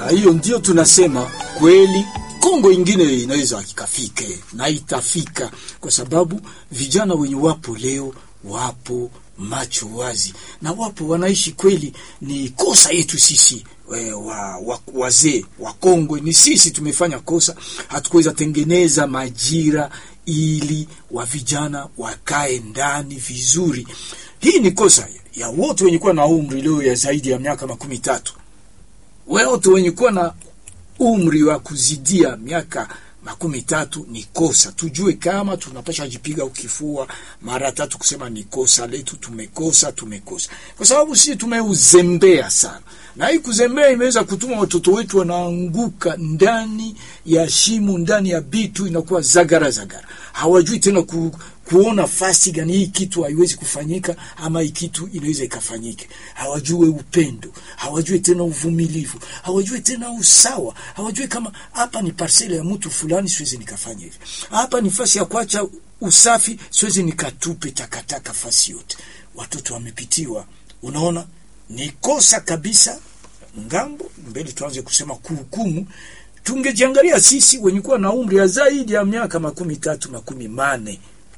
na hiyo ndio tunasema kweli Kongo ingine inaweza ikafike na itafika, kwa sababu vijana wenye wapo leo wapo macho wazi na wapo wanaishi kweli. Ni kosa yetu sisi we, wa, wa, wazee wa Kongwe, ni sisi tumefanya kosa, hatukuweza tengeneza majira ili wa vijana wakae ndani vizuri. Hii ni kosa ya wote wenye kuwa na umri leo ya zaidi ya miaka makumi tatu wote wenye kuwa na umri wa kuzidia miaka makumi tatu ni kosa. Tujue kama tunapasha jipiga ukifua mara tatu kusema ni kosa letu, tumekosa, tumekosa, kwa sababu sisi tumeuzembea sana, na hii kuzembea imeweza kutuma watoto wetu wanaanguka ndani ya shimo, ndani ya bitu, inakuwa zagara zagara, hawajui tena ku, kuona fasi gani hii kitu haiwezi kufanyika ama hii kitu inaweza ikafanyike. Hawajue upendo, hawajue tena uvumilivu, hawajue tena usawa, hawajue kama hapa ni parsele ya mtu fulani, siwezi nikafanya hivi. Hapa ni fasi ya kuacha usafi, siwezi nikatupe takataka fasi yote. Watoto wamepitiwa, unaona ni kosa kabisa. Ngambo mbele tuanze kusema kuhukumu tungejiangalia sisi wenye kuwa na umri ya zaidi ya miaka makumi tatu makumi mane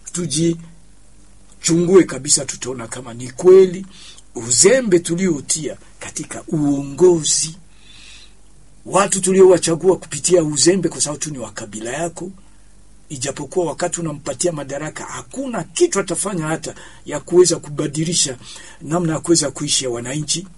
tujichungue kabisa, tutaona kama ni kweli uzembe tuliotia katika uongozi, watu tuliowachagua kupitia uzembe, kwa sababu tu ni wa kabila yako. Ijapokuwa wakati unampatia madaraka hakuna kitu atafanya hata ya kuweza kubadilisha namna ya kuweza kuishi ya wananchi.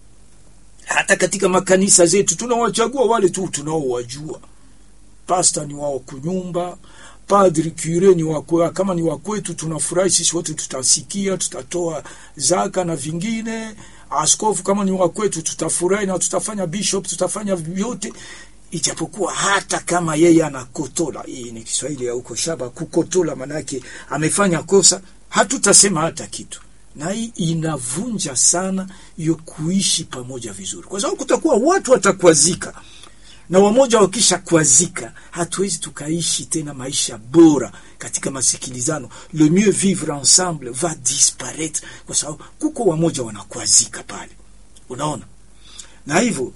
Hata katika makanisa zetu tunawachagua wale tu tunaowajua. Pasta ni wao kunyumba padri cure ni wakwe, kama ni wakwetu tunafurahi sisi wote, tutasikia tutatoa zaka na vingine. Askofu kama ni wakwetu tutafurahi na tutafanya, bishop tutafanya vyote, ijapokuwa hata kama yeye anakotola, hii ni Kiswahili ya huko shaba, kukotola manake amefanya kosa, hatutasema hata kitu, na hii inavunja sana hiyo kuishi pamoja vizuri, kwa sababu kutakuwa watu watakwazika na wamoja wakisha kwazika, hatuwezi tukaishi tena maisha bora katika masikilizano. Le mieux vivre ensemble va disparaître, kwa sababu kuko wamoja wanakwazika pale, unaona. Na hivyo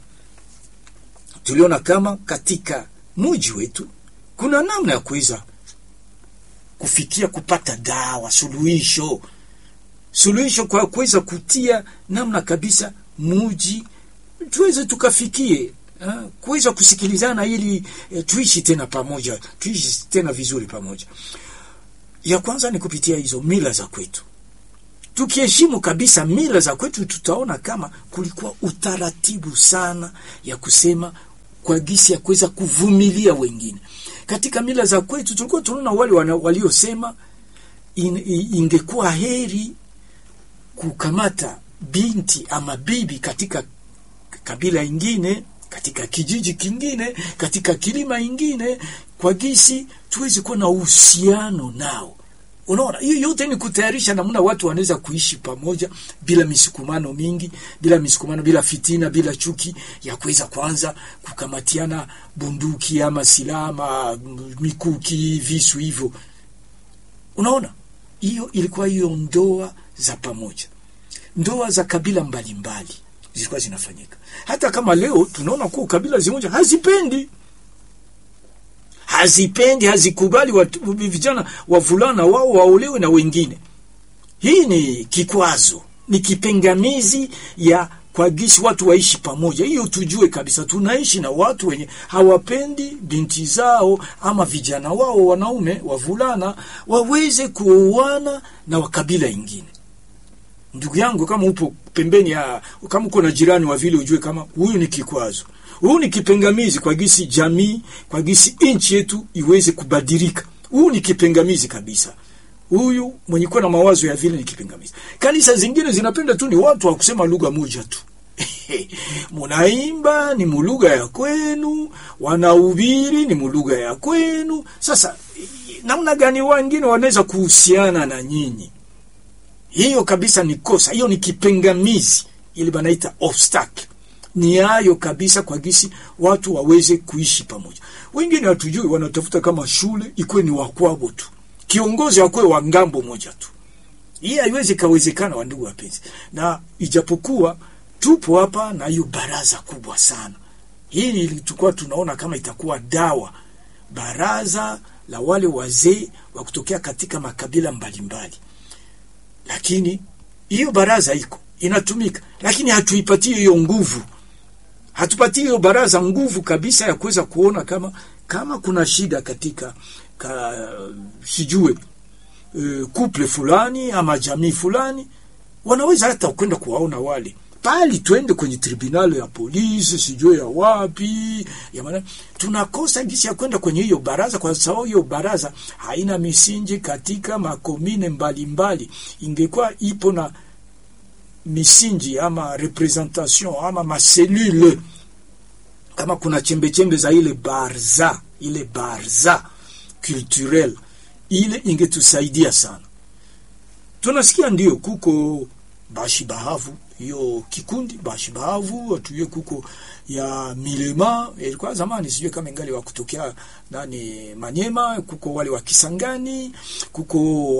tuliona kama katika muji wetu kuna namna ya kuweza kufikia kupata dawa, suluhisho, suluhisho kwa kuweza kutia namna kabisa muji tuweze tukafikie kuweza kusikilizana ili e, tuishi tena pamoja, tuishi tena vizuri pamoja. Ya kwanza ni kupitia hizo mila za kwetu. Tukiheshimu kabisa mila za kwetu, tutaona kama kulikuwa utaratibu sana ya kusema kwa gisi ya kuweza kuvumilia wengine. Katika mila za kwetu tulikuwa tunaona wale waliosema in, ingekuwa heri kukamata binti ama bibi katika kabila ingine katika kijiji kingine, katika kilima ingine, kwa gisi tuwezi kuwa na uhusiano nao. Unaona, hiyo yote ni kutayarisha namna watu wanaweza kuishi pamoja bila misukumano mingi, bila misukumano, bila fitina, bila chuki ya kuweza kwanza kukamatiana bunduki ama silaha ama mikuki, visu hivyo. Unaona, hiyo ilikuwa hiyo ndoa za pamoja, ndoa za kabila mbalimbali mbali zilikuwa zinafanyika. Hata kama leo tunaona kuwa kabila zimoja hazipendi hazipendi hazikubali watu, vijana wavulana wao waolewe na wengine. Hii ni kikwazo, ni kipengamizi ya kwa gisi watu waishi pamoja. Hiyo tujue kabisa, tunaishi na watu wenye hawapendi binti zao ama vijana wao wanaume wavulana waweze kuoana na wakabila ingine. Ndugu yangu, kama upo pembeni ya, kama uko na jirani wa vile, ujue kama huyu ni kikwazo, huyu ni kipengamizi kwa gisi jamii, kwa gisi nchi yetu iweze kubadilika. Huyu ni kipengamizi kabisa. Huyu mwenye kuwa na mawazo ya vile ni kipengamizi. Kanisa zingine zinapenda tu ni watu wa kusema lugha moja tu munaimba ni mulugha ya kwenu, wanahubiri ni mulugha ya kwenu. Sasa namna gani wengine wanaweza kuhusiana na nyinyi? Hiyo kabisa ni kosa, hiyo ni kipengamizi, ili banaita obstacle. Ni hayo kabisa kwa gisi watu waweze kuishi pamoja. Wengine hatujui, wanatafuta kama shule ikuwe ni wakwabo tu, kiongozi akuwe wa ngambo moja tu. Hii haiwezi kawezekana, wandugu wapenzi, na ijapokuwa tupo hapa na hiyo baraza kubwa sana Hili tulikuwa tunaona kama itakuwa dawa, baraza la wale wazee wa kutokea katika makabila mbalimbali, lakini hiyo baraza iko inatumika, lakini hatuipatie hiyo nguvu, hatupatie hiyo baraza nguvu kabisa ya kuweza kuona kama kama kuna shida katika ka, sijue e, kuple fulani ama jamii fulani, wanaweza hata kwenda kuwaona wale pali, twende kwenye tribunal ya polisi sijue ya wapi ya maana, tunakosa gisi ya kwenda kwenye hiyo baraza, kwa sababu hiyo baraza haina misingi katika makomine mbalimbali. Ingekuwa ipo na misingi ama representation ama maselule, kama kuna chembe chembe za ile barza ile barza culturel ile ingetusaidia sana. Tunasikia ndio kuko bashi bahavu hiyo kikundi bashi bahavu atuye kuko ya milema ilikuwa zamani, sijui kama ingali wa kutokea nani Manyema, kuko wale wa Kisangani, kuko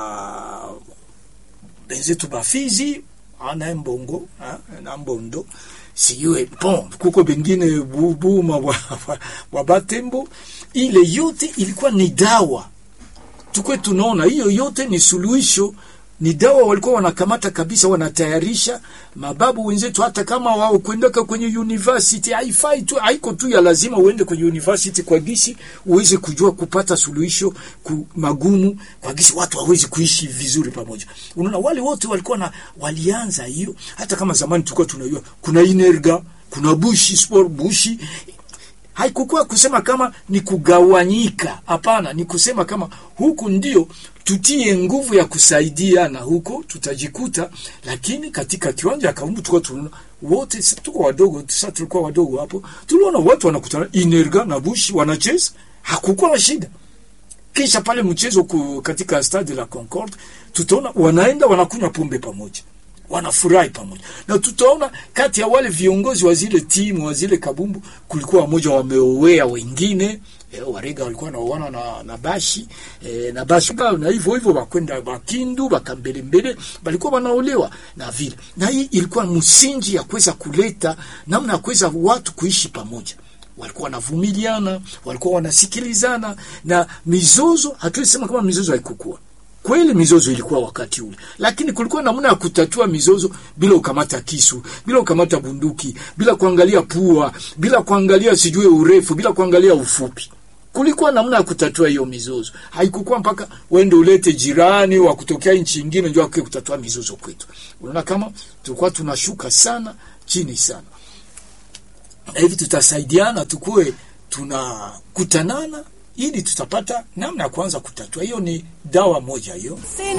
wa benzetu Bafizi ana mbongo ha, na mbondo sijue bon, kuko bengine bubuma wa, wa, wa Batembo. Ile yote ilikuwa ni dawa, tukwe tunaona hiyo yote ni suluhisho ni dawa walikuwa wanakamata kabisa, wanatayarisha mababu wenzetu. Hata kama wao kwendaka kwenye university, haifai tu, haiko tu ya lazima uende kwenye university kwa gisi uweze kujua kupata suluhisho ku magumu, kwa gisi watu hawezi kuishi vizuri pamoja. Unaona, wale wote walikuwa na walianza hiyo. Hata kama zamani tulikuwa tunajua kuna inerga, kuna bushi sport bushi haikukuwa kusema kama ni kugawanyika. Hapana, ni kusema kama huku ndio tutie nguvu ya kusaidia na huko tutajikuta. Lakini katika kiwanja Kaumbu tulikuwa tunaona wote, tuko wadogo, sasa tulikuwa wadogo hapo, tuliona watu wanakutana Inerga na Bushi wanacheza, hakukuwa na shida. Kisha pale mchezo ku, katika Stade la Concorde tutaona wanaenda wanakunywa pombe pamoja wanafurahi pamoja na tutaona kati ya wale viongozi wa zile timu wa zile kabumbu kulikuwa wamoja wameowea wengine e, Warega walikuwa naoana na, na Bashi e, na Bashi na hivyo hivyo wakwenda Bakindu bakambelembele balikuwa wanaolewa na vile, na hii ilikuwa msingi ya kuweza kuleta namna ya kuweza watu kuishi pamoja walikuwa wanavumiliana, walikuwa wanasikilizana, na mizozo, hatuwezi sema kama mizozo haikukua kweli mizozo ilikuwa wakati ule, lakini kulikuwa namna ya kutatua mizozo bila ukamata kisu, bila ukamata bunduki, bila kuangalia pua, bila kuangalia sijue urefu, bila kuangalia ufupi. Kulikuwa namna ya kutatua hiyo mizozo. Haikukuwa mpaka uende ulete jirani wa kutokea nchi nyingine ndio akuje kutatua mizozo kwetu. Unaona kama tulikuwa tunashuka sana chini sana, na hivi tutasaidiana, tukue tunakutanana ili tutapata namna ya kuanza kutatua. Hiyo ni dawa moja hiyo.